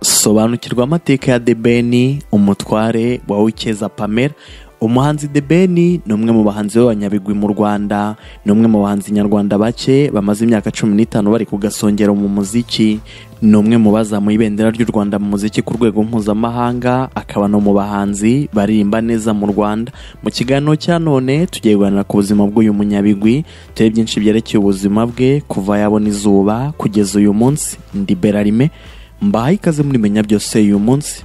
sobanukirwa amateka ya debeni umutware wa wikeza pamela umuhanzi debeni ni umwe mu bahanzi b'abanyabigwi mu rwanda ni umwe mu bahanzi nyarwanda bake bamaze imyaka cumi n'itanu bari ku gasongero mu muziki ni umwe mu bazamuye ibendera ry'u rwanda mu muziki ku rwego mpuzamahanga akaba no mu bahanzi baririmba neza mu rwanda mu kiganiro cya none tugiye kuganira ku buzima bw'uyu munyabigwi turebe byinshi byerekeye ubuzima bwe kuva yabona izuba kugeza uyu munsi ndi berarime mbahaye ikaze muri menya byose uyu munsi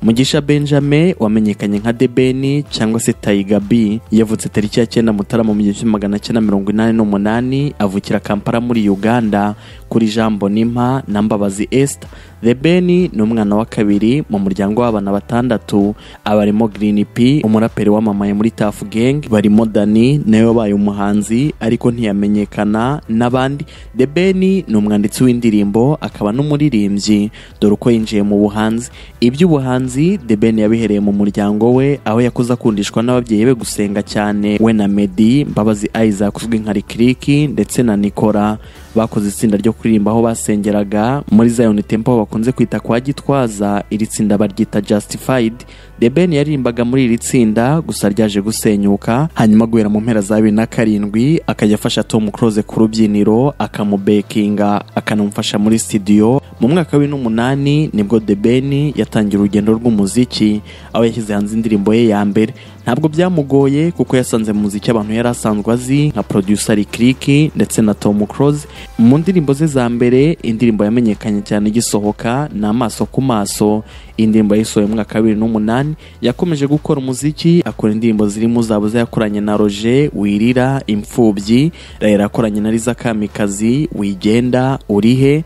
mugisha benjamin wamenyekanye nka debeni cyangwa se tayiga b yavutse tariki ya cyenda mutarama mu gihumbi magana cyenda mirongo inani n'umunani avukira kampala muri uganda kuri jambo nimpa na mbabazi esita debeni ni umwana wa kabiri mu muryango w'abana batandatu abarimo girini p umuraperi wamamaye muri tafu gengi barimo dani nawe wabaye umuhanzi ariko ntiyamenyekana n'abandi debeni ni umwanditsi w'indirimbo akaba n'umuririmbyi dore uko yinjiye mu buhanzi iby'ubuhanzi umuhanzi The Ben yabihereye mu muryango we aho yakuze akundishwa n'ababyeyi be gusenga cyane we na Meddy Mbabazi Isaac uzwi nka Rikiriki ndetse na Nikora bakoze itsinda ryo kuririmba aho basengeraga muri Zion Temple aho bakunze kwita kwa Gitwaza iri tsinda baryita Justified The Ben yaririmbaga muri iri tsinda gusa ryaje gusenyuka hanyuma guhera mu mpera za bibiri na karindwi akajya afasha Tom Close ku rubyiniro akamubekinga akanamufasha muri studio mu mwaka w'in'umunani nibwo The Ben yatangira urugendo rw'umuziki aho yashyize hanze indirimbo ye ya mbere ntabwo byamugoye kuko yasanze mu muziki abantu yari asanzwe azi nka producer Kiriki ndetse na Tom Close mu ndirimbo ze za mbere indirimbo yamenyekanye cyane igisohoka ni amaso ku maso indirimbo yayisohoye mu mwaka wa bibiri n'umunani yakomeje gukora umuziki akora indirimbo zirimo zabuze yakoranye na Roger wirira imfubyi rayera yakoranye na Liza Kamikazi wigenda urihe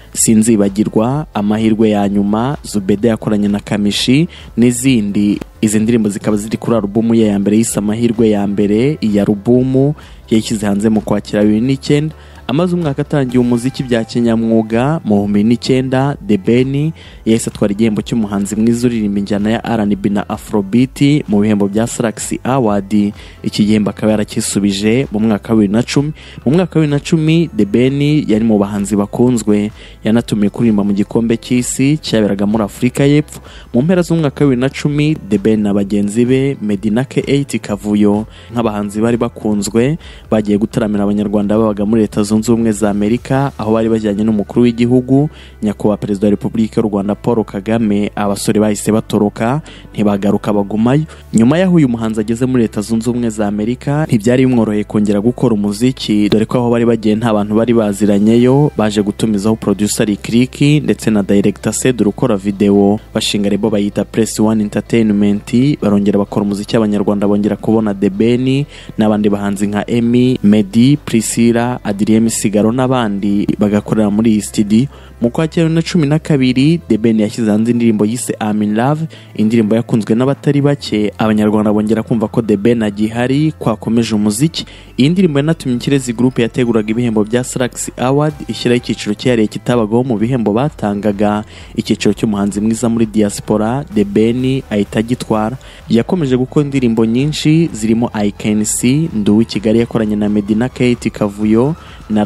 sinzibagirwa amahirwe ya nyuma Zubeda yakoranye na Kamishi n'izindi izi ndirimbo zikaba ziri kuri alubumu ye ya mbere yise amahirwe ya mbere iyi alubumu yayishyize hanze mu kwakira bibiri n'icyenda amaze umwaka atangiye umuziki bya kinyamwuga mu bihumbi n'icyenda The Ben yahise atwara igihembo cy'umuhanzi mwiza uririmba injyana ya R&B na Afrobeat mu bihembo bya Salax Award iki gihembo akaba yaracyisubije mu mwaka wa bibiri na cumi mu mwaka wa bibiri na cumi The Ben yari mu bahanzi bakunzwe yanatumiwe kuririmba mu gikombe cy'isi cyaberaga muri Afurika y'Epfo mu mpera z'umwaka wa bibiri na cumi The Ben na bagenzi be Meddy na K8 Kavuyo nk'abahanzi bari bakunzwe bagiye gutaramira abanyarwanda babaga muri Leta Zunze Ubumwe za Amerika aho bari bajyanye n'umukuru w'igihugu nyakubahwa perezida wa Repubulika y'u Rwanda Paul Kagame abasore bahise batoroka ntibagaruka bagumayo nyuma y'aho uyu muhanzi ageze muri Leta Zunze Ubumwe za Amerika ntibyari bimworoheye kongera gukora umuziki dore ko aho bari bagiye nta bantu bari baziranyeyo baje gutumizaho producer Kiriki ndetse na director Sedu ukora video bashinga rebo bayita Press One Entertainment barongera bakora umuziki abanyarwanda bongera kubona The Ben n'abandi bahanzi nka Emmy Meddy Priscilla Adrien Misigaro n'abandi bagakorera muri iyi studio mu kwa na cumi na kabiri The Ben yashyize hanze indirimbo yise I'm in love indirimbo yakunzwe n'abatari bake abanyarwanda bongera kumva ko The Ben agihari kwakomeje umuziki iyi ndirimbo yanatumye ikirezi group yateguraga ibihembo bya Salax Award ishyiraho icyiciro cyihariye kitabagaho mu bihembo batangaga icyiciro cy'umuhanzi mwiza muri diaspora The Ben ahita agitwara yakomeje gukora indirimbo nyinshi zirimo I can see nduwi Kigali yakoranye na Medina Kate Kavuyo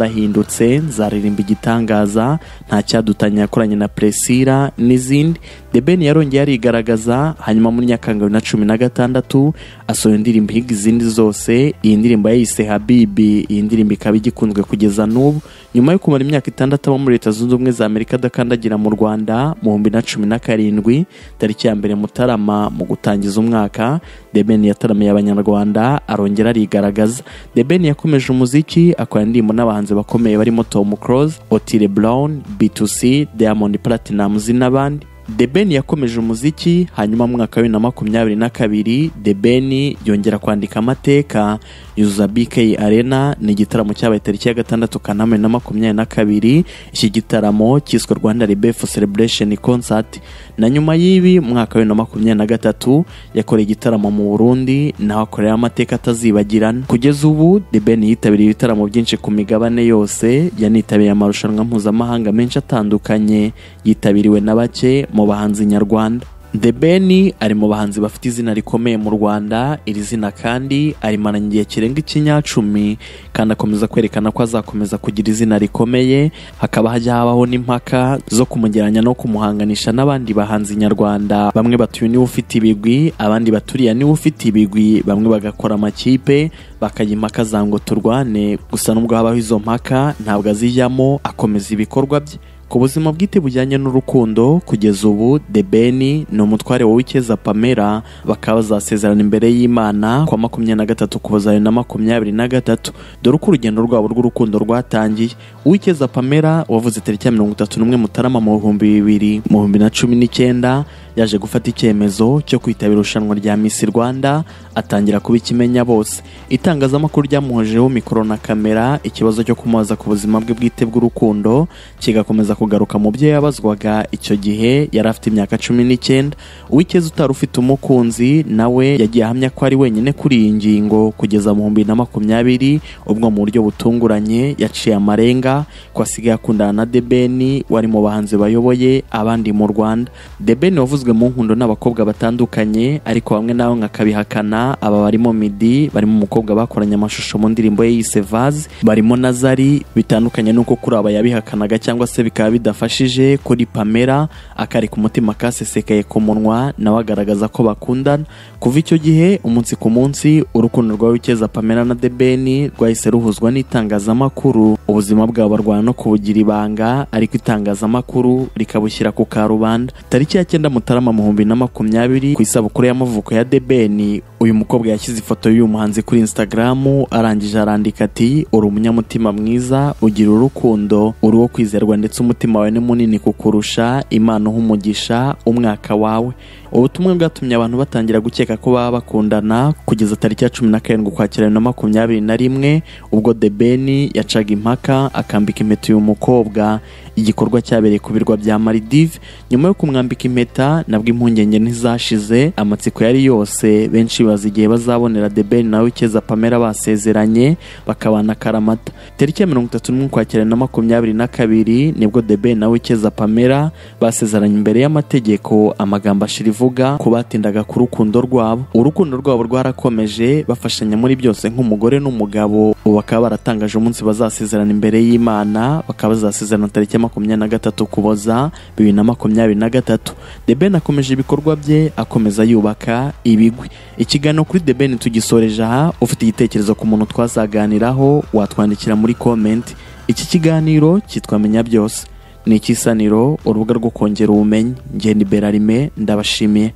narahindutse nzaririmba igitangaza nta cyadutanya yakoranye na Presira n'izindi The Ben yarongeye arigaragaza hanyuma muri Nyakanga bibiri na cumi na gatandatu asohoye indirimbo ihiga izindi zose iyi ndirimbo yayise Habibi iyi ndirimbo ikaba igikunzwe kugeza n'ubu nyuma yo kumara imyaka itandatu aba muri Leta Zunze Ubumwe za Amerika adakandagira mu Rwanda mu bihumbi na cumi na karindwi tariki ya mbere Mutarama mu gutangiza umwaka The Ben yataramiye abanyarwanda arongera arigaragaza The Ben yakomeje umuziki akora indirimbo n'abahanzi bakomeye barimo Tom Close, Otile Brown, B2C, Diamond Platnumz n'abandi The Ben yakomeje umuziki hanyuma mu mwaka wa bibiri na makumyabiri na kabiri The Ben yongera kwandika amateka yuzuza BK Arena ni igitaramo cyabaye tariki ya gatandatu Kanama bibiri na makumyabiri na kabiri iki gitaramo cyiswe Rwanda Rebefu Celebration Concert na nyuma y'ibi mu mwaka wa bibiri na makumyabiri na gatatu yakoreye igitaramo mu Burundi naho akorera amateka atazibagirana kugeza ubu The Ben yitabiriye ibitaramo byinshi ku migabane yose yanitabiriye amarushanwa mpuzamahanga menshi atandukanye yitabiriwe na bake mu bahanzi nyarwanda The Ben ari mu bahanzi bafite izina rikomeye mu Rwanda iri zina kandi arimana igihe kirenga ikinyacumi kandi akomeza kwerekana ko azakomeza kugira izina rikomeye hakaba hajya habaho n'impaka zo kumugeranya no kumuhanganisha n'abandi bahanzi nyarwanda bamwe batuye niwe ufite ibigwi abandi baturiya niwe ufite ibigwi bamwe bagakora amakipe bakajya impaka za ngo turwane gusa nubwo habaho izo mpaka ntabwo azijyamo akomeza ibikorwa bye ku buzima bwite bujyanye n'urukundo kugeza ubu The Ben ni umutware wa Wikeza Pamela bakaba bazasezerana imbere y'Imana kwa makumyabiri na gatatu kuboza bibiri na makumyabiri na gatatu dore uko urugendo rwabo rw'urukundo rwatangiye Uwikeza Pamela wavuze tariki ya mirongo itatu n'umwe Mutarama mu bihumbi bibiri mu bihumbi na cumi n'icyenda yaje gufata icyemezo cyo kwitabira irushanwa rya Miss Rwanda atangira kuba ikimenya bose itangazamakuru ryamuhojeho mikoro na kamera ikibazo cyo kumubaza ku buzima bwe bwite bw'urukundo kigakomeza kugaruka mu byo yabazwaga icyo gihe yari afite imyaka cumi n'icyenda uwikeza utari ufite umukunzi nawe yagiye ahamya ko ari wenyine kuri iyi ngingo kugeza mu bihumbi na makumyabiri ubwo mu buryo butunguranye yaciye amarenga ko asigaye akundana na The Ben wari mu bahanzi bayoboye abandi mu Rwanda The Ben wavuzwe yavuzwe mu nkundo n'abakobwa batandukanye ariko bamwe nawe nkakabihakana aba barimo midi barimo umukobwa bakoranye amashusho mu ndirimbo ye yise vaze barimo nazari bitandukanye n'uko kuri aba yabihakanaga cyangwa se bikaba bidafashije kuri pamela akareka umutima kasesekaye ku munwa nawe agaragaza ko bakundana kuva icyo gihe umunsi ku munsi urukundo rwa wikeza pamela na The Ben rwahise ruhuzwa n'itangazamakuru ubuzima bwabo barwana no kubugira ibanga ariko itangazamakuru rikabushyira ku karubanda tariki ya cyenda mutarama Mutarama mu bihumbi na makumyabiri ku isabukuru y'amavuko ya The Ben uyu mukobwa yashyize ifoto y'uyu muhanzi kuri Instagram arangije arandika ati uri umunyamutima mwiza ugira urukundo uri uwo kwizerwa ndetse umutima wawe ni munini kukurusha imana umugisha umwaka wawe ubutumwa bwatumye abantu batangira gukeka ko baba bakundana kugeza tariki ya cumi na karindwi ukwakira na makumyabiri na rimwe ubwo The Ben yacaga impaka akambika impeta uyu mukobwa igikorwa cyabereye ku birwa bya Maldives nyuma yo kumwambika impeta nabwo impungenge ntizashize amatsiko yari yose benshi baza igihe bazabonera The Ben nawe ukeza Pamela basezeranye bakabana akaramata tariki ya mirongo itatu n'umwe ukwakira na makumyabiri na kabiri nibwo The Ben nawe ukeza Pamela basezeranye imbere y'amategeko amagambo ashira ivuga ko batindaga ku rukundo rwabo urukundo rwabo rwarakomeje bafashanya muri byose nk'umugore n'umugabo ubu bakaba baratangaje umunsi bazasezerana imbere y'Imana bakaba bazasezerana tariki ya makumyabiri na gatatu kuboza bibiri na makumyabiri na gatatu The Ben akomeje ibikorwa bye akomeza yubaka ibigwi ikiganiro kuri The Ben tugisoreje aha ufite igitekerezo ku muntu twazaganiraho watwandikira muri komenti iki kiganiro cyitwa menya byose ni ikisaniro urubuga rwo kongera ubumenyi ngenda iberarime ndabashimiye